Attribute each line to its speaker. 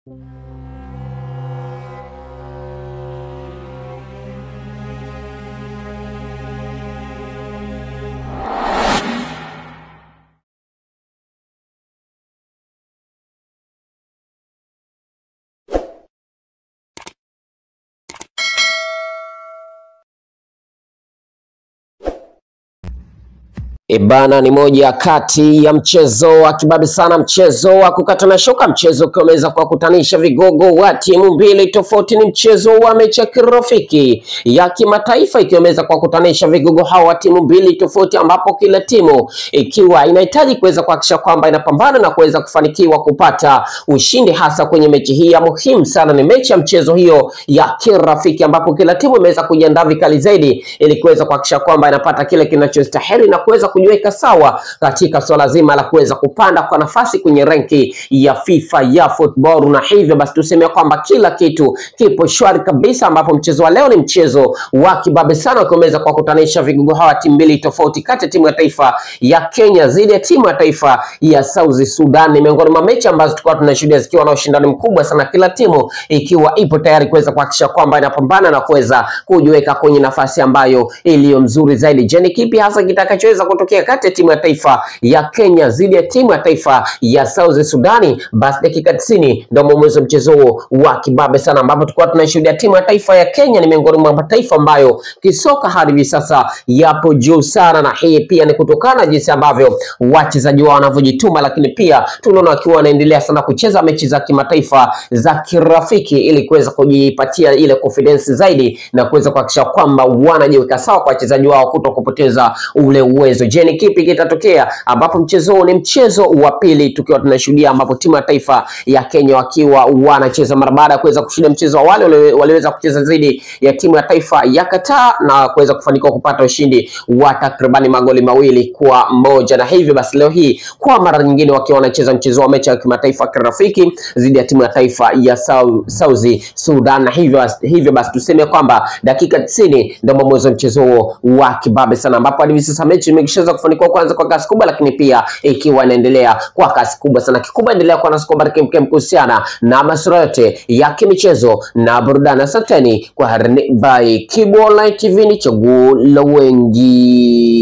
Speaker 1: Ebana ni moja kati ya mchezo wa kibabe sana, mchezo wa kukatana shoka, mchezo ukiwa umeweza kuwakutanisha vigogo wa timu mbili tofauti. Ni mchezo wa mechi ya kirafiki ya kimataifa ikiwa imeweza kuwakutanisha vigogo hawa wa timu mbili tofauti, ambapo kila timu ikiwa inahitaji kuweza kuhakikisha kwamba inapambana na kuweza kufanikiwa kupata ushindi, hasa kwenye mechi hii ya muhimu sana. Ni mechi ya mchezo hiyo ya kirafiki, ambapo kila timu imeweza kujiandaa vikali zaidi ili kuweza kuhakikisha kwamba inapata kile kinachostahili na kuweza kujiweka sawa katika swala zima la kuweza kupanda kwa nafasi kwenye renki ya FIFA ya football, na hivyo basi tuseme kwamba kila kitu kipo shwari kabisa, ambapo mchezo wa leo ni mchezo wa kibabe sana ukiweza kuwakutanisha vigogo hawa timu mbili tofauti, kati ya timu ya taifa ya Kenya dhidi ya timu ya taifa ya South Sudan. Ni miongoni mwa mechi ambazo tulikuwa tunashuhudia zikiwa na ushindani mkubwa sana, kila timu ikiwa ipo tayari kuweza kuhakikisha kwamba inapambana na kuweza kujiweka kwenye nafasi ambayo iliyo mzuri zaidi. Je, ni kipi hasa kitakachoweza kutokea kati ya timu ya taifa ya Kenya dhidi ya timu ya taifa ya South Sudani? Basi dakika 90 ndio mwanzo wa mchezo huo wa kibabe sana, ambapo tulikuwa tunashuhudia timu ya taifa ya Kenya ni miongoni mwa mataifa ambayo kisoka hadi hivi sasa yapo juu sana, na hii pia ni kutokana na jinsi ambavyo wachezaji wao wanavyojituma, lakini pia tunaona wakiwa wanaendelea sana kucheza mechi za kimataifa za kirafiki ili kuweza kujipatia ile confidence zaidi na kuweza kuhakikisha kwamba wanajiweka sawa kwa wachezaji wao kuto kupoteza ule uwezo. Je, ni kipi kitatokea ambapo mchezo huu ni mchezo wa pili tukiwa tunashuhudia ambapo timu ya taifa ya Kenya wakiwa wanacheza mara baada ya kuweza kushinda mchezo wa wale wali- waliweza kucheza dhidi ya timu ya taifa ya Qatar na kuweza kufanikiwa kupata ushindi wa takribani magoli mawili kwa moja, na hivyo basi leo hii kwa mara nyingine wakiwa wanacheza mchezo wa mechi ya kimataifa kirafiki dhidi ya timu ya taifa ya Sau- South Sudan, na hivyo hivyo basi tuseme kwamba dakika 90 ndio mwanzo wa mchezo huo wa kibabe sana, ambapo hadi hivi sasa mechi imeshaweza kufanikiwa kwanza kwa kasi kubwa, lakini pia ikiwa inaendelea kwa kasi kubwa sana. Kikubwa endelea kuwa nasi kwa habari kemkem kuhusiana na masuala yote ya kimichezo na burudani. Asanteni kwa harini by Kibu Online TV, ni chaguo la wengi.